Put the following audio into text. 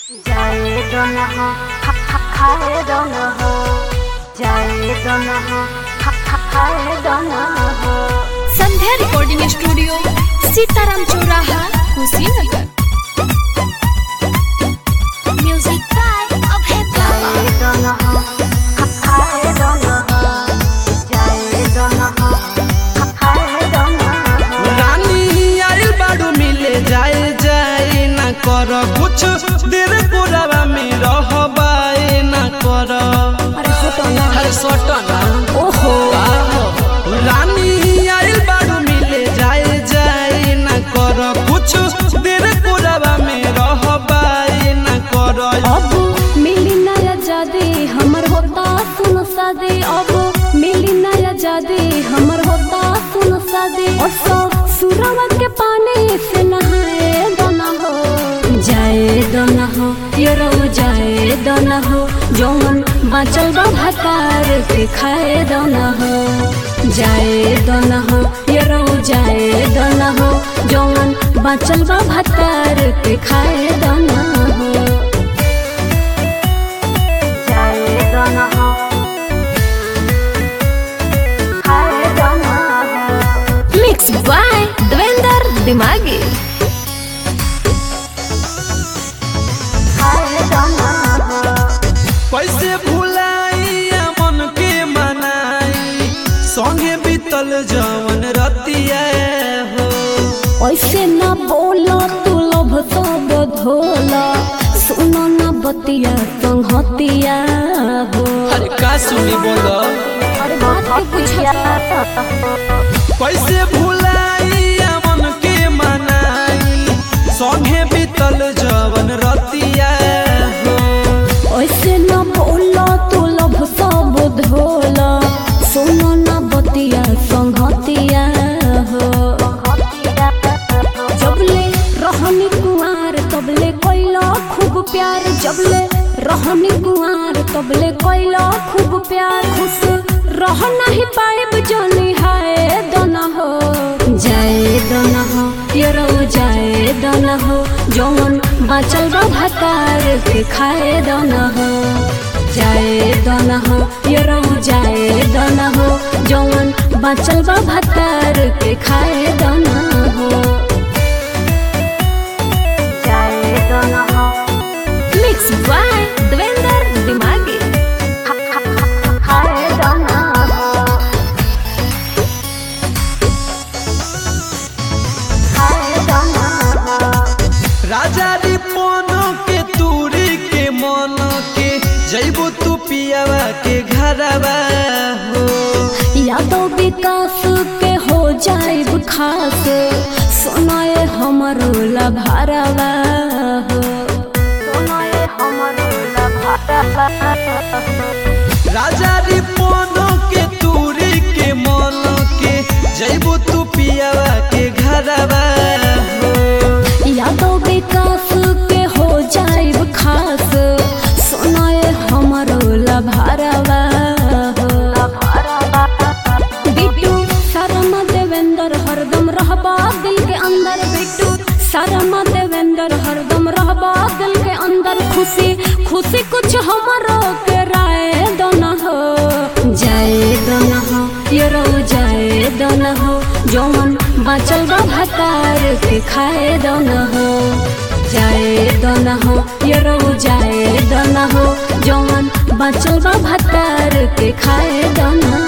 जाए दोनों हो खा खा खाए दोनों हो जाए दोनों हो खा खा खाए दोनों हो संध्या रिकॉर्डिंग स्टूडियो सीताराम चौराहा कुशीनगर म्यूजिक बाय अभय बाबा जाए दोनों हो खा खाए दोनों हो जाए दोनों हो खा खाए दोनों हो रानी आइल बाड़ू मिले जाए जाए ना कर कुछ देर पुरावा में रहबाए ना कर अरे फोटो ना हर सटना ओहो रानी आइल बाड़ू मिले जाए जाए ना कर कुछ देर पुरावा में रहबाए ना कर अब मिली नया जादे हमर होता सुन सादे अब मिली नया जादे हमर होता सुन सादे और सब सुरवा के पानी से नहाए दोना हो जाए दोना हो योरो जाए दोना हो जौन बाचल बा भातार के खाए दोना हो जाए दोना हो योरो जाए दोना हो जौन बाचल बा भातार के खाए दोना हो जाए दोनों हो खाए दोनों हो मिक्स बाय देवेंद्र दिमागी खाए दोनों हो कैसे भुलाई मन के मनाई संगे बीतल जवन रतिया हो ऐसे ना बोला तू लोभ सब धोला सुनो ना बतिया संगतिया हो अरे का सुनी बोलो अरे बात के पूछा कैसे भुलाई मन के मनाई संगे बीतल जवन रतिया हो ऐसे ना बोला तू लोभ सब धोला सुनो ना बतिया संगतिया हो जबले रहनी कुआर तबले कोइला खूब प्यार जबले रहनी कुआर तबले कोइला खूब प्यार खुश रह नहीं पाएब जानी हाय दोना हो जाए दोना हो योरो जाए दोना हो जौन बाचल बा भातार के खाए दोना हो जाए दोना हो योरो जाए दोना हो जौन बाचल बा भातार के खाए दोना हो जाए दोनों हो मिक्स बाय देवेंद्र दिमागी खा खा खा खाए दोनों हो खाए दोनों हो राजा रिपोन के तूरी के मन के जैबो तू पियावा के घरवा हो यादव विकास के हो जाए खास सुनाए हमर लभारवा हो सुनाए हमरो लभारवा राजा रिपोन के तूरी के मन के जैबो तू पियावा के घरवा हो यादव विकास के हो जाए खास सुनाए हमर लभारवा हो बिट्टू शर्मा देवेंद्र हरदम रहबा दिल के अंदर बिट्टू शर्मा देवेंद्र हरदम रहबा दिल के अंदर खुशी खुशी कुछ हमरो के राय दोना हो जाए दोना हो योरो जाए दोना हो जौन बाचल बा भातार के खाए दोना हो जाए दोना हो योरो जाए दोना हो जौन बाचल बा भातार के खाए दोना